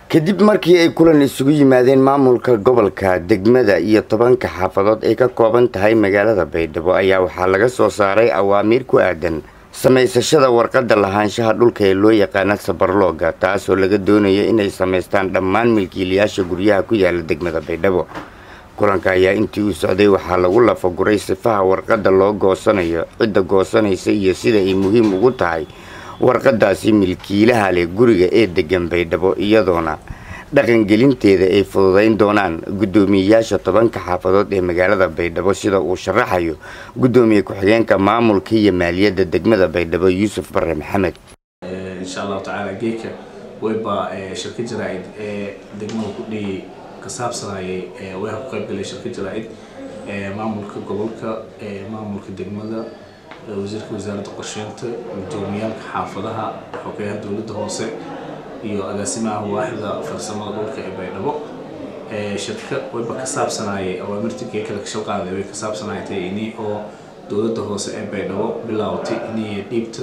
kadib markii ay kulan isugu yimaadeen maamulka gobolka degmada iyo tobanka xaafadood ay ka kooban tahay magaalada baydhabo ayaa waxaa laga soo saaray awaamiir ku aadan samaysashada warqadda lahaanshaha dhulka ee loo yaqaana sabarlooga taasoo laga doonayo inay samaystaan dhammaan milkiilayaasha guryaha ku yaala degmada baydhabo kulanka ayaa intii uu socday waxaa lagu lafaguray sifaha warqadda loo goosanayo cidda goosanaysa iyo sida ay muhiim ugu tahay warqadaasi milkiilaha leh guriga ee degan baydhabo iyadoona dhaqangelinteeda ay fududayn doonaan guddoomiyeyaasha tobanka xaafadood ee magaalada baydhabo sida uu sharaxayo guddoomiye ku-xigeenka maamulka iyo maaliyadda degmada baydhabo yuusuf bare maxamed insha allahu tacaala geedka weyba shirka jaraa-id ee degmada ku dhiyey ka saabsanayay weyha ku qaybgalay shirka jaraa-id maamulka gobolka maamulka degmada wasiirka wasaaradda qorsheynta gudoomiyaalka xaafadaha xogeyaha dowladda hoose iyo agaasimaha waaxda farsamada dhulka ee baydhabo shirka wayba ka saabsanayay awaamirta geekala ka shaqaaday way ka saabsanaytay ini oo dowladda hoose ee baydhabo bilaawtay inay dhiibta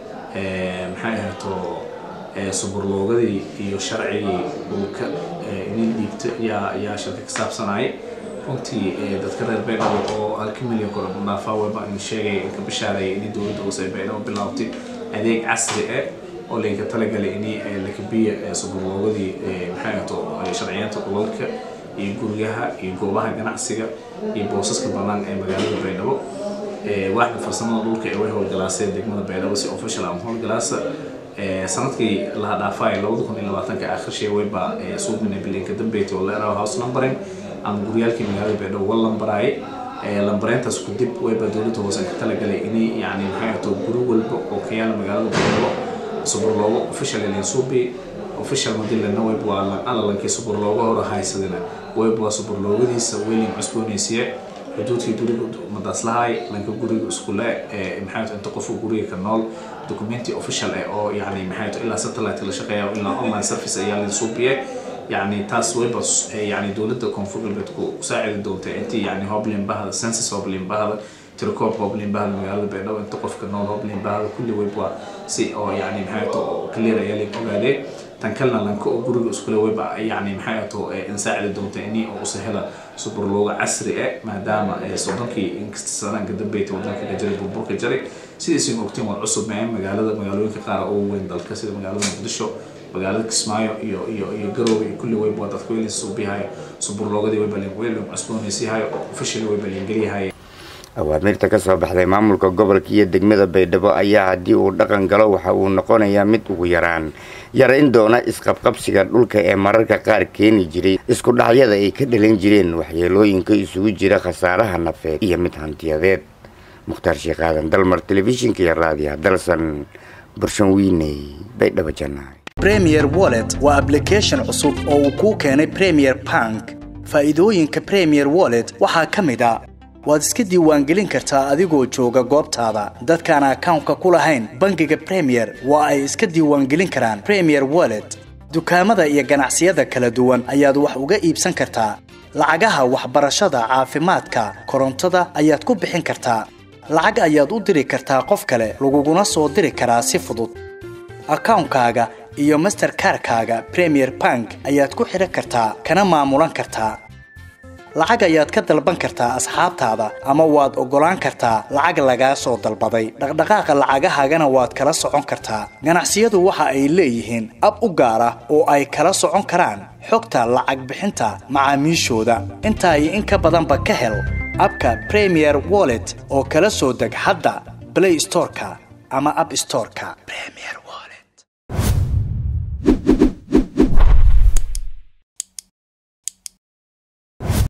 maxay ahayto suburloogadii iyo sharcigii dhulka inay dhiibta yaa yaa shirka ka saabsanayay runtii dadka reer baydhabo oo halka milyan kor dhaafaa weba in sheegay in ka bishaareeyay inay dowladda hoose ee baydhabo bilaawtay adeeg casri ah oo laynka talagalay inay lakabiya suburloogadii maxay ahto sharciyeenta dhulalka iyo guryaha iyo goobaha ganacsiga iyo boosaska bannaan ee magaalada baydhabo waaxda farsamada dhulka ee way howlgalaasee degmada baydhabo si official ama howlgalaasa sanadkii laha dhaafay labada kun iyo labaatanka akhirshee wayba suuqina bilinka dambeyti oo leeraha house numbering ama guryaalkii magaalada baydhabo wa lambaraayay lambareyntaas kudib wayba dowladda hoose ka talagalay inay yani maxay ahto guri walba oo ka yaala magaalada baydhabo suburloogo official linsubi official madilana wayb waa alalankii suburloogo hore haysadina wayb waa suburloogadiisa weylin cusboonaysiye xuduudkii guriga madaaslahay lanka guriga iskule maxay inta qof guriga ka nool documenti official eh oo yani maxay ilaa satellite la shaqeeya ilaa online service ayaa linsubiye يعني تاس ويبا يعني دولة كونفور بتكو ساعد دولته أنت يعني هوبلين بهذا سنسس هوبلين بهذا تركوب هوبلين بهذا مجال بينه أنت قف كنول هوبلين بهذا كل ويبا سي أو يعني محيطه كل ريالي قبله تنكلنا لنكو برج اسكول ويبا يعني محيطه نساعد دولته إني أو سهلة سوبر لوغ عصري ما دام صدقي انكستسانا قد بيت ودنك جري ببرك جري سيدي سين وقتين والعصب معين مجالة مجالوين كقارة أو وين دالك سيدي مجالة مقدشو magaalada kismaayo iyo iyo iyo garoowe iyo kulli weyba dadka weylin suubihayo suburloogadii weyba weylin cusboonaysiihayo officially weyba lingeliyahayo awaamirta ka soo baxday maamulka gobolka iyo degmada baydhabo ayaa haddii uu dhaqan galo waxa uu noqonayaa mid ugu yaraan yarayn doona isqabqabsiga dhulka ee mararka qaar keeni jiray isku dhacyada ay ka dhalan jireen waxyeelooyinka isugu jira khasaaraha nafeed iyo mid hantiyadeed mukhtaar sheekh aadan dalmar telefishinka iyo raadiyaha dalsan burshan wiiney baydhabo jannaay premier wallet waa ablication cusub oo uu kuu keenay premier bank faa'iidooyinka premier wallet waxaa ka mid a waad iska diiwaangelin kartaa adigoo jooga goobtaada dadkaan akawnka ku lahayn bangiga premier waa ay iska diiwaangelin karaan premier wallet dukaamada iyo ganacsiyada kala duwan ayaad wax uga iibsan kartaa lacagaha waxbarashada caafimaadka korontada ayaad ku bixin kartaa lacag ayaad u diri kartaa qof kale laguguna soo diri karaa si fudud akawnkaaga iyo masterkarkaaga premier bank ayaad ku xidhan kartaa kana maamulan kartaa lacag ayaad ka dalban kartaa asxaabtaada ama waad oggolaan kartaa lacag lagaa soo dalbaday dhaqdhaqaaqa lacagahaagana waad kala socon kartaa ganacsiyadu waxa ay leeyihiin ab u gaar ah oo ay kala socon karaan xogta lacag bixinta macaamiishooda intaa iyo in ka badanba ka hel abka premier wallet oo kala soo deg hadda blay storeka ama ab storeka